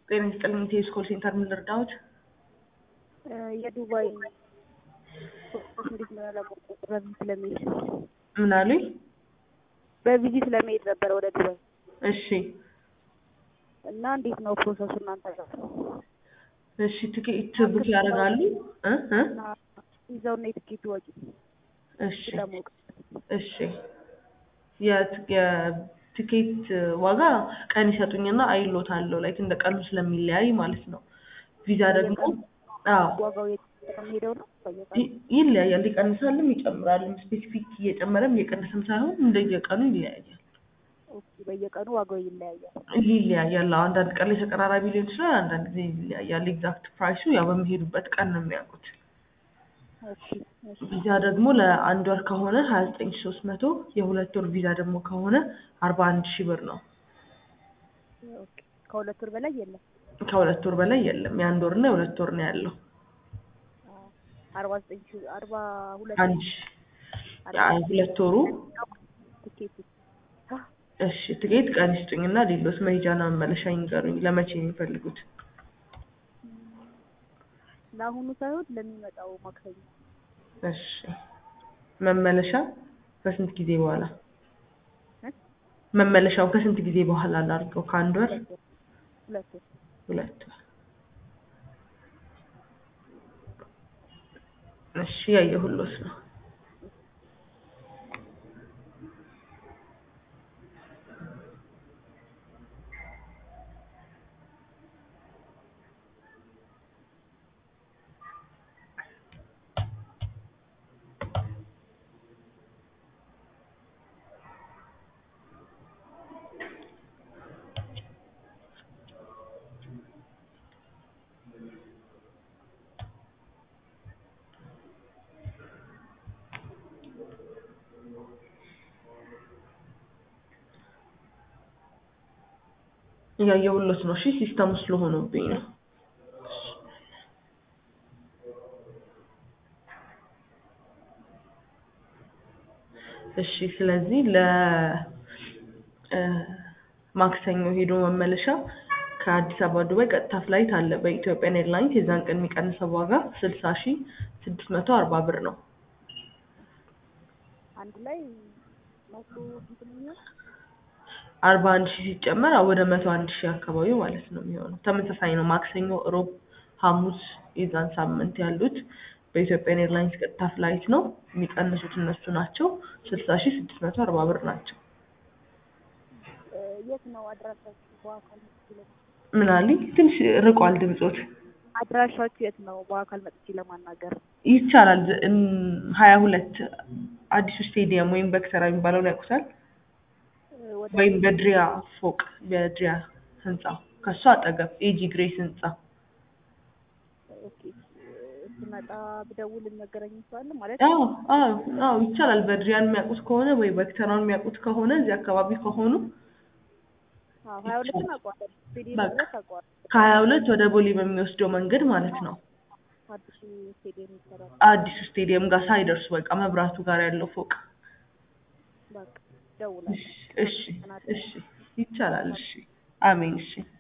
ጤና ይስጥልኝ ቴስ ኮል ሴንተር ምን ልርዳዎት? የዱባይ እንዴት ነው ያላወቁት? በቪዚት ለመሄድ ምን አሉኝ? በቪዚት ለመሄድ ነበረ ወደ ዱባይ እሺ እና እንዴት ነው ፕሮሰሱ እናንተ ጋር? እሺ ትኬት ቡክ ያደርጋሉ እ እ ይዘውና የትኬቱ ወጪ እሺ ለማወቅ እሺ የት- የትኬት ዋጋ ቀን ይሰጡኝና አይሎታለሁ ላይክ እንደ ቀኑ ስለሚለያይ ማለት ነው። ቪዛ ደግሞ አዎ ዋጋው የሚሄደው ነው በየቀኑ ይ- ይለያያል። ይቀንሳልም ይጨምራልም። ስፔሲፊክ እየጨመረም እየቀነሰም ሳይሆን እንደየቀኑ ይለያያል። ኦኬ፣ በየቀኑ ዋጋው ይለያያል። ይለያያል። አዎ፣ አንዳንድ ቀን ላይ ተቀራራቢ ሊሆን ይችላል፣ አንዳንድ ጊዜ ይለያያል። ኤግዛክት ፕራይሱ ያው በሚሄዱበት ቀን ነው የሚያውቁት። ኦኬ፣ እሺ፣ ቪዛ ደግሞ ለአንድ ወር ከሆነ ሀያ ዘጠኝ ሺ ሶስት መቶ የሁለት ወር ቪዛ ደግሞ ከሆነ አርባ አንድ ሺህ ብር ነው። ኦኬ። ከሁለት ወር በላይ የለም። ከሁለት ወር በላይ የለም። የአንድ ወር እና የሁለት ወር ነው ያለው። አዎ፣ አርባ ዘጠኝ ሺህ አርባ ሁለት አንድ ሺህ ያ ሁለት ወሩ ትኬቱ አህ፣ እሺ ትኬት ቀን ይስጡኝና ሌሎስ መሄጃና መመለሻ ይንገሩኝ። ለመቼ ነው የሚፈልጉት? ለአሁኑ ሳይሆን ለሚመጣው ማክሰኞ እሺ መመለሻ ከስንት ጊዜ በኋላ? እ? መመለሻው ከስንት ጊዜ በኋላ ላድርገው? ከአንድ ወር ሁለት ወር ሁለት ወር ሁለት ወር። እሺ ያየሁሎት ነው። እያየሁሎት ነው። እሺ ሲስተም ስለሆነብኝ ነው። እሺ ስለዚህ ለ እ ማክሰኞ ሄዶ መመለሻ ከአዲስ አበባ ዱባይ ቀጥታ ፍላይት አለ በኢትዮጵያን ኤርላይንስ የዛን ቀን የሚቀንሰው ዋጋ ስልሳ ሺ ስድስት መቶ አርባ ብር ነው። አንድ ላይ መቶ ስንት ነው የሚሆነው? አርባ አንድ ሺህ ሲጨመር ወደ መቶ አንድ ሺህ አካባቢ ማለት ነው የሚሆነው። ተመሳሳይ ነው። ማክሰኞ፣ ሮብ፣ ሐሙስ የዛን ሳምንት ያሉት በኢትዮጵያን ኤርላይንስ ቀጥታ ፍላይት ነው የሚቀንሱት እነሱ ናቸው። ስልሳ ሺህ ስድስት መቶ አርባ ብር ናቸው። እ፣ የት ነው አድራሻችሁ? በአካል መጥቼ ለማ- ምን አለኝ ትንሽ ርቋል ድምጾት። አድራሻችሁ የት ነው? በአካል መጥቼ ለማናገር ይቻላል። ሀያ ሁለት አዲሱ ስቴዲየም ወይም በክተራ የሚባለውን ያውቁታል? እ፣ ወደ ወይም በድሪያ ፎቅ በድሪያ ህንጻ ከሱ አጠገብ ኤጂ ግሬስ ህንጻ ኦኬ፣ እ፣ ስመጣ ብደውል ነገረኝ ይችላል ማለት አዎ አዎ አዎ ይቻላል። በድሪያን የሚያውቁት ከሆነ ወይ በክተራውን የሚያውቁት ከሆነ እዚህ አካባቢ ከሆኑ አዎ፣ ሀያ ሁለትን አውቀዋለሁ። ስቴዲየም በቃ። ድረስ አውቀዋለሁ። ከሀያ ሁለት ወደ ቦሌ በሚወስደው መንገድ ማለት ነው። አዲሱ ስቴዲየም ይሰራል። አዲሱ ስቴዲየም ጋር ሳይደርሱ በቃ መብራቱ ጋር ያለው ፎቅ። በቃ ደውላለሁ። እሺ እሺ እሺ ይቻላል። እሺ አሜን። እሺ